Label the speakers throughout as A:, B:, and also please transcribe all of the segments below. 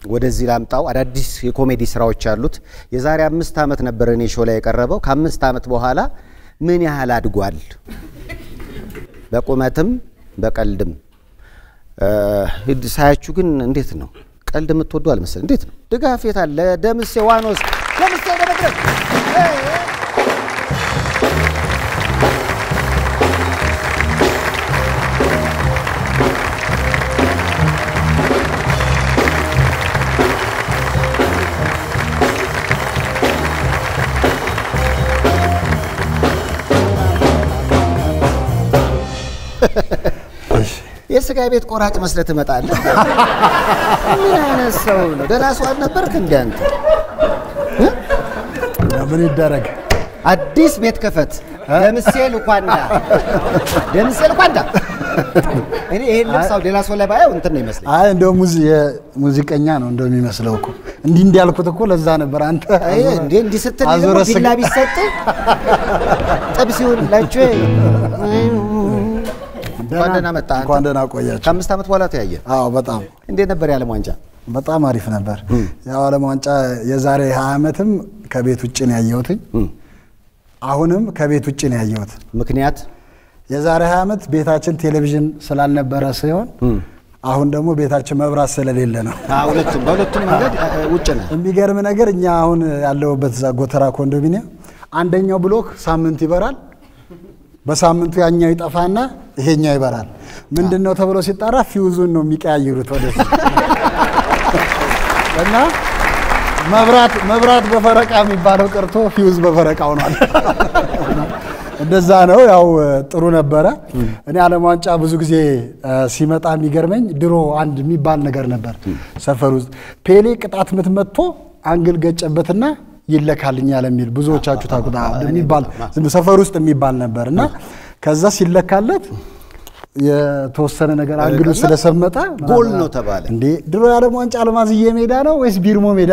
A: ወደዚህ ላምጣው። አዳዲስ የኮሜዲ ስራዎች አሉት። የዛሬ አምስት ዓመት ነበር እኔ ሾው ላይ የቀረበው። ከአምስት ዓመት በኋላ ምን ያህል አድጓል? በቁመትም በቀልድም እ፣ ሳያችሁ ግን እንዴት ነው? ቀልድ የምትወዱ አልመሰል። እንዴት ነው? ድጋፍ የት አለ? ደምሴ ዋኖስ ደምሴ ደመድረስ የስጋ ቤት ቆራጭ መስለህ ትመጣለህ። ምን አይነት ሰው ነው? ደህና ሰው አልነበርክ እንደ አንተ?
B: ምን ይደረግ
A: አዲስ ቤት ከፈት። ደምሴ ልኳንዳ ደምሴ ልኳንዳ። እኔ ይሄን ልብሳው ሌላ ሰው ላይ ባየው እንትን ነው ይመስለኝ።
B: አይ እንደው ሙዚቀኛ ነው እንደው የሚመስለው እኮ እንዲህ እንዲህ ያልኩት እኮ ለዛ ነበር። አንተ
A: አይ እንዴ እንዲህ ስትል ደግሞ
B: አዙረህ
A: ቢላ
B: ስጋ-
A: ቢሰጥ ጥብስ ይሁን ላችሁ እንኳን ደህና መጣህ አንተ።
B: እንኳን ደህና ቆያችሁ።
A: ከአምስት ዓመት በኋላ ተያየን።
B: አዎ በጣም
A: እንዴት ነበር የዓለም ዋንጫ?
B: በጣም አሪፍ ነበር። ያው ዓለም ዋንጫ የዛሬ 20 ዓመትም ከቤት ውጭ ነው ያየሁትኝ። አሁንም ከቤት ውጭ ነው ያየሁት።
A: ምክንያት
B: የዛሬ 20 ዓመት ቤታችን ቴሌቪዥን ስላልነበረ ሲሆን አሁን ደግሞ ቤታችን መብራት ስለሌለ ነው።
A: አዎ፣ ሁለቱም በሁለቱም መንገድ እ፣ ውጭ ነህ።
B: የሚገርም ነገር እኛ አሁን ያለሁበት እዛ ጎተራ ኮንዶሚኒየም አንደኛው ብሎክ ሳምንት ይበራል። በሳምንቱ ያኛው ይጠፋና ይሄኛው ይበራል። ምንድን ነው ተብሎ ሲጣራ ፊውዙን ነው የሚቀያይሩት ወደፊት እና መብራት መብራት በፈረቃ የሚባለው ቀርቶ ፊውዝ በፈረቃ ሆኗል። እንደዛ ነው። ያው ጥሩ ነበረ። እኔ ዓለም ዋንጫ ብዙ ጊዜ እ፣ ሲመጣ የሚገርመኝ ድሮ አንድ የሚባል ነገር ነበር ሰፈር ውስጥ ፔሌ ቅጣት ምት መጥቶ አንግል ገጨበትና ይለካልኛል የሚል ብዙዎቻችሁ ታውቁታ የሚባል ዝም ሰፈር ውስጥ የሚባል ነበር እና ከዛ ሲለካለት የተወሰነ ነገር አንግሉ ስለሰመጠ
A: ጎል ነው ተባለ።
B: እንዴ ድሮ የዓለም ዋንጫ አልማዝዬ ሜዳ ነው ወይስ ቢርሞ ሜዳ?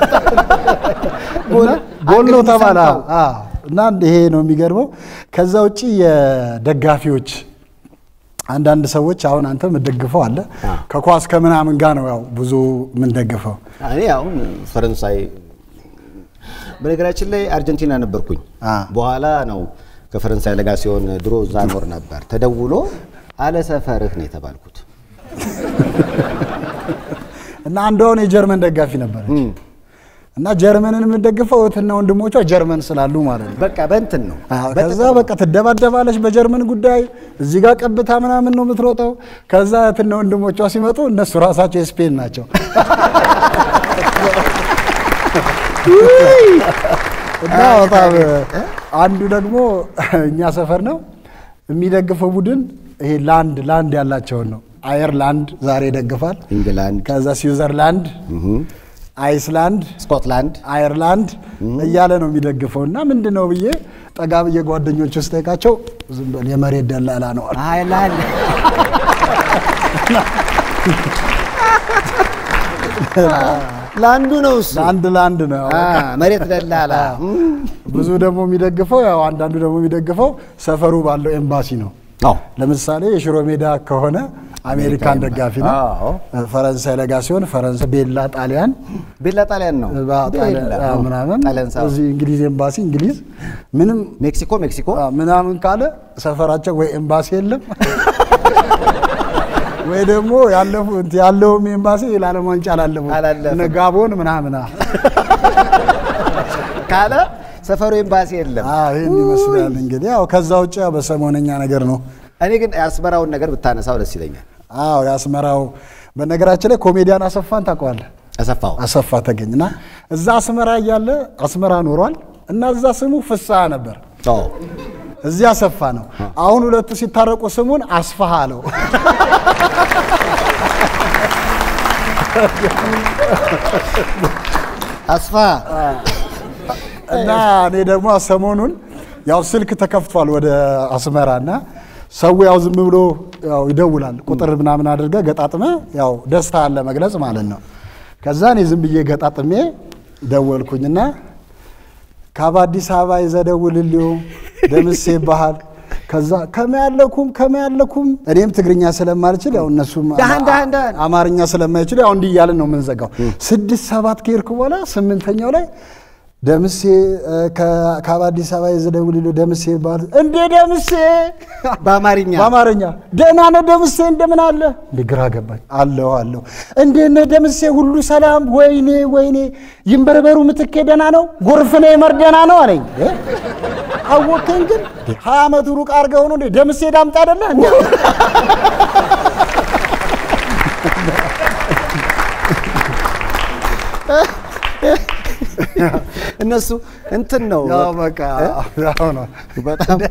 B: እና ጎል ነው ተባለ። አዎ። እና ይሄ ነው የሚገርመው። ከዛ ውጪ የደጋፊዎች አንዳንድ ሰዎች አሁን አንተ የምትደግፈው አለ ከኳስ ከምናምን ጋር ነው ያው ብዙ የምንደግፈው።
A: እኔ አሁን ፈረንሳይ በነገራችን ላይ አርጀንቲና ነበርኩኝ።
B: አ።
A: በኋላ ነው ከፈረንሳይ ለጋ ሲሆን ድሮ እዛ ኖር ነበር። ተደውሎ አለ ሰፈርህ ነው የተባልኩት።
B: እና አንዷ አሁን የጀርመን ደጋፊ ነበረች እና ጀርመንን የምትደግፈው እህትና ወንድሞቿ ጀርመን ስላሉ ማለት ነው።
A: በቃ በእንትን ነው
B: አዎ፣ ከዛ በቃ ትደባደባለች በጀርመን ጉዳይ። እዚህ ጋር ቀብታ ምናምን ነው የምትሮጠው። ከዛ እህትና ወንድሞቿ ሲመጡ እነሱ ራሳቸው የስፔን ናቸው። እና በጣም አንዱ ደግሞ እኛ ሰፈር ነው የሚደግፈው ቡድን ይሄ ላንድ ላንድ ያላቸውን ነው። አየርላንድ ዛሬ ይደግፋል።
A: ኢንግላንድ፣
B: ከዛ ስዊዘርላንድ፣ አይስላንድ
A: ስኮትላንድ
B: አየርላንድ እያለ ነው የሚደግፈው። እና ምንድን ነው ብዬ ጠጋ ብዬ ጓደኞች ውስጥ ጠይቃቸው ዝም በል የመሬት ደላላ ነው አሉ።
A: አይላንድ ለአንዱ ነው እሱ
B: ለአንድ ለአንድ ነው።
A: አ፣ መሬት ደላላ
B: ብዙ ደግሞ የሚደግፈው ያው አንዳንዱ ደግሞ የሚደግፈው ሰፈሩ ባለው ኤምባሲ ነው።
A: አዎ
B: ለምሳሌ የሽሮ ሜዳ ከሆነ አሜሪካን ደጋፊ ነው።
A: አዎ።
B: ፈረንሳይ ለጋ ሲሆን ፈረንሳይ፣ ቤላ ጣሊያን
A: ቤላ ጣሊያን ነው
B: ጣሊያን
A: ቤላ፣
B: አዎ፣ ምናምን
A: ጣሊያን ሳይሆን
B: እዚህ እንግሊዝ ኤምባሲ እንግሊዝ ምንም
A: ሜክሲኮ ሜክሲኮ
B: አዎ፣ ምናምን ካለ ሰፈራቸው ወይ ኤምባሲ የለም ወይ ደግሞ ያለፉ እንትን ያለውም ኤምባሲ ለዓለም ዋንጫ አላለፉ
A: አላለፈም።
B: እነ ጋቦን ምናምን አ-
A: ካለ ሰፈሩ ኤምባሲ የለም።
B: አዎ፣ ይህን ይመስላል እንግዲህ ያው ከዛ ውጭ ያው በሰሞነኛ ነገር ነው።
A: እኔ ግን የአስመራውን ነገር ብታነሳው ደስ ይለኛል።
B: አዎ የአስመራው በነገራችን ላይ ኮሜዲያን አሰፋን ታውቀዋለህ?
A: አሰፋው
B: አሰፋ ተገኝና እዛ አስመራ እያለ አስመራ ኖሯል እና እዛ ስሙ ፍስሐ ነበር።
A: አዎ
B: እዚህ አሰፋ ነው። አሁን ሁለቱ ሲታረቁ ስሙን አስፋሃ አለው።
A: አስፋ
B: እና እኔ ደግሞ ሰሞኑን ያው ስልክ ተከፍቷል ወደ አስመራ እና ሰው ያው ዝም ብሎ ያው ይደውላል ቁጥር ምናምን አድርገ ገጣጥመ ያው ደስታ አለ መግለጽ ማለት ነው። ከዛ እኔ ዝም ብዬ ገጣጥሜ ደወልኩኝና ካብ አዲስ አበባ ይዘደውልልዩ ደምሴ ይባሃል ከዛ ከመያለኩም ከመያለኩም እኔም ትግርኛ ስለማልችል ያው እነሱም
A: ዳህን ዳህን ዳህን
B: አማርኛ ስለማይችሉ ያው እንዲህ እያልን ነው የምንዘጋው። ስድስት ሰባት ከሄድኩ በኋላ ስምንተኛው ላይ ደምሴ እ፣ ከ- ከአዲስ አበባ የዘደውልሎ ደምሴ ባል እንዴ ደምሴ
A: በአማርኛ
B: በአማርኛ ደህና ነህ ደምሴ እንደምን አለ እንደ ግራ ገባኝ አለሁ አለሁ እንዴት ነህ ደምሴ ሁሉ ሰላም ወይኔ ወይኔ ይንበርበሩ ምትኬ ደህና ነው ጎርፍኔ መር ደህና ነው አለኝ እ? አወከኝ ግን ሀያ ዓመቱ ሩቅ አድርገው ነው እንዴ ደምሴ ዳምጣ አይደለ እንዴ
A: እነሱ እንትን ነው
B: ያው በቃ ያው ነው
A: በጣም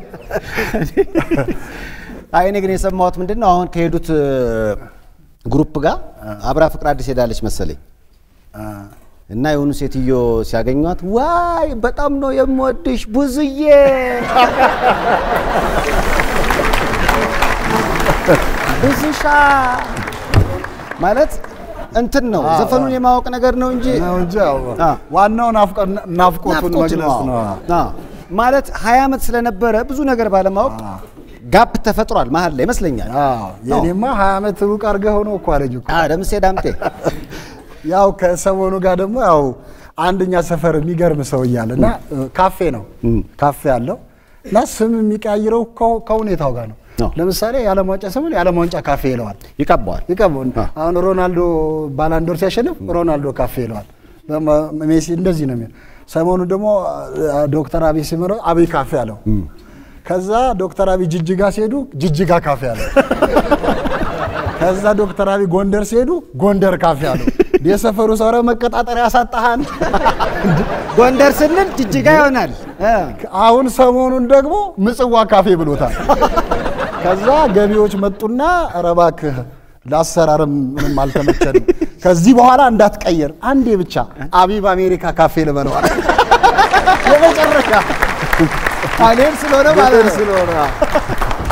A: አይ እኔ ግን የሰማሁት ምንድን ነው አሁን ከሄዱት እ፣ ግሩፕ ጋር አብራ ፍቅር አዲስ ሄዳለች መሰለኝ እና የሆኑ ሴትዮ ሲያገኟት ዋይ በጣም ነው የምወድሽ ብዙዬ ብዙሻ ማለት እንትን ነው ዘፈኑን የማወቅ ነገር ነው እንጂ
B: ነው እንጂ ያው
A: አ።
B: ዋናው ናፍቆ- ናፍቆቱን
A: ናፍቆት
B: መግለጽ
A: ነው።
B: ነው
A: አዎ። ማለት ሀያ ዓመት ስለነበረ ብዙ ነገር ባለማወቅ ጋፕ ተፈጥሯል መሀል ላይ ይመስለኛል።
B: አዎ የኔማ ሀያ ዓመት ሩቅ አድርገህ ሆኖ እኮ አለኝ እኮ
A: አዎ፣ ደምሴ ዳምጤ
B: ያው ከሰሞኑ ጋር ደግሞ ያው አንደኛ ሰፈር የሚገርም ሰው እያለ እና ካፌ ነው ካፌ አለው እና ስም የሚቀያይረው ከ- ከሁኔታው ጋር ነው።
A: አዎ።
B: ለምሳሌ የዓለም ዋንጫ ስምን የዓለም ዋንጫ ካፌ ይለዋል።
A: ይቀባዋል።
B: ይቀበው አሁን ሮናልዶ ባላንዶር ሲያሸንፍ ሮናልዶ ካፌ ይለዋል። በመ- ሜሲ እንደዚህ ነው የሚሆን። ሰሞኑ ደግሞ አ- ዶክተር አብይ ሲመረው አብይ ካፌ አለው። ከዛ ዶክተር አብይ ጅጅጋ ሲሄዱ ጅጅጋ ካፌ አለው። ከዛ ዶክተር አብይ ጎንደር ሲሄዱ ጎንደር ካፌ አለው። የሰፈሩ ሰው ኧረ መቀጣጠሪያ ያሳጣሃን።
A: ጎንደር ስንል ጅጅጋ ይሆናል። እ።
B: አሁን ሰሞኑን ደግሞ ምጽዋ ካፌ ብሎታል። ከዛ ገቢዎች መጡና ኧረ እባክህ ለአሰራርም ምንም አልተመቸንም፣ ከዚህ በኋላ እንዳትቀየር አንዴ ብቻ አቢብ አሜሪካ ካፌ ልበለዋል። የመጨረሻ
A: አሌን ስለሆነ ማለት ነው።
B: ስለሆነ